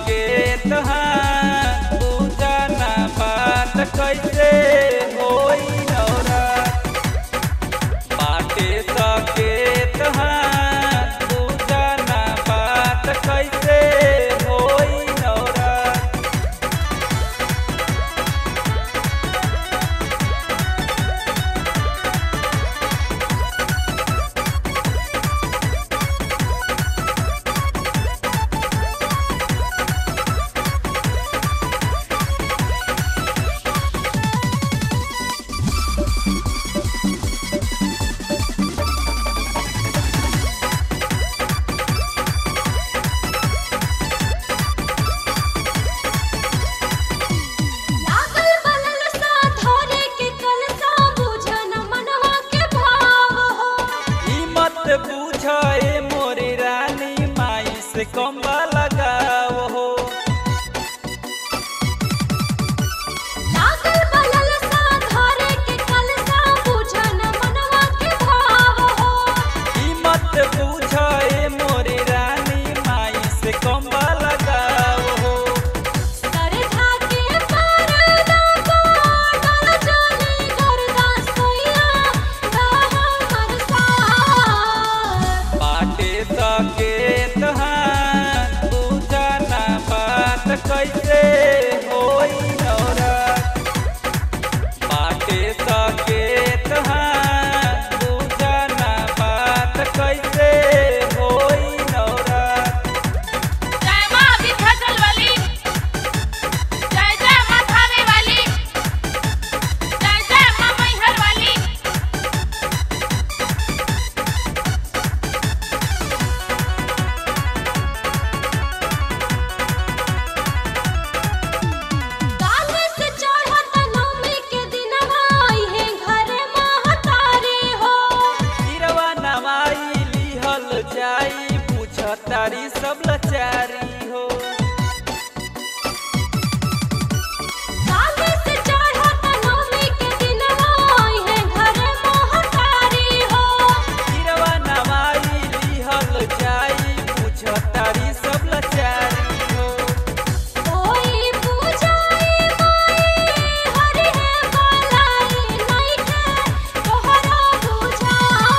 सकेत हाँ पूजा ना बात कैसे होई नवरात बाटे सकेत हाँ पूजा ना बात कैसे होई नवरात लागल बलल सा धरे के कलसा बुझन मनवा के भाव हो ई मत बुझे मोरी रानी माई से कम्बा लगाव हो लागल बलल सा धरे के कलसा बुझन मनवा के भाव हो ई मत बुझे मोरी रानी माई से कम्बा लगाव हो सरधा के परदा पाडल चली गरदा सोइया गाह मरसा बाटे सकेत हाँ पूजा ना बात कैसे होई नवरात बाटे सकेत हाँ पूजा ना बात कैसे होई नवरात जय माँ विंध्याचल वाली जय जय माँ थाने वाली जय जय माँ मैहर वाली काल से चढ़त नवमी के दिनवा है घर महतारी हो गिरवा नवाई लिहल जाई पूछतारी सब लचारी हो काल से चढ़त नवमी के दिनवा है घर महतारी हो गिरवा नवाई लिहल जाई पूछतारी सब लचारी हो कोई पूजाई माई हरि है बालाई नहीं के तोहरा बुझा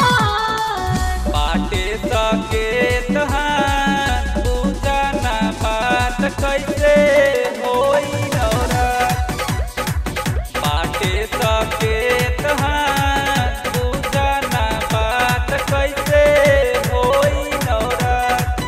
बाटे सकेत हाँ पूजा ना बात कैसे होई नवरात बाटे सकेत हाँ पूजा ना बात कैसे होई नवरात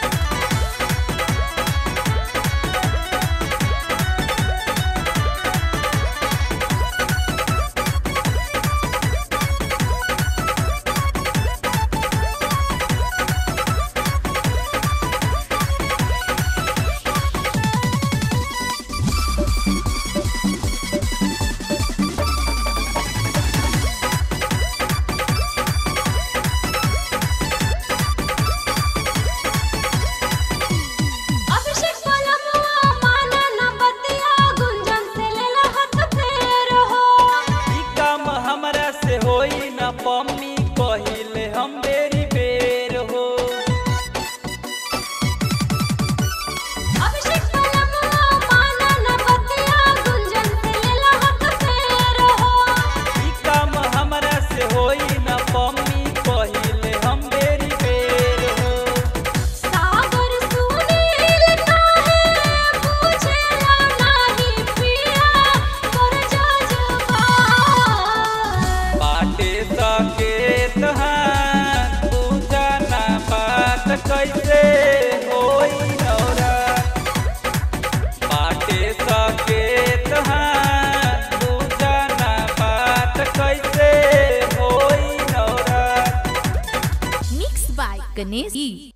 अभिषेक पलमुआ माना न बतिया गुंजन से लेला हाथ फेर हो ई काम हमरा से होई न पम्मी कहिले हम बेरी बेर हो अभिषेक पलमुआ माना न बतिया गुंजन से लेला हाथ फेर हो ई काम हमरा से होई न पम्मी कहिले हम बेरी बेर हो सागर सुनील काहे पूछेला नाही पिया कर जजबा बाटे सकेत हाँ पूजा ना बात कैसे होई नवरात बाटे सकेत हाँ पूजा ना बात कैसे होई नवरात Mixed by Ganesh E.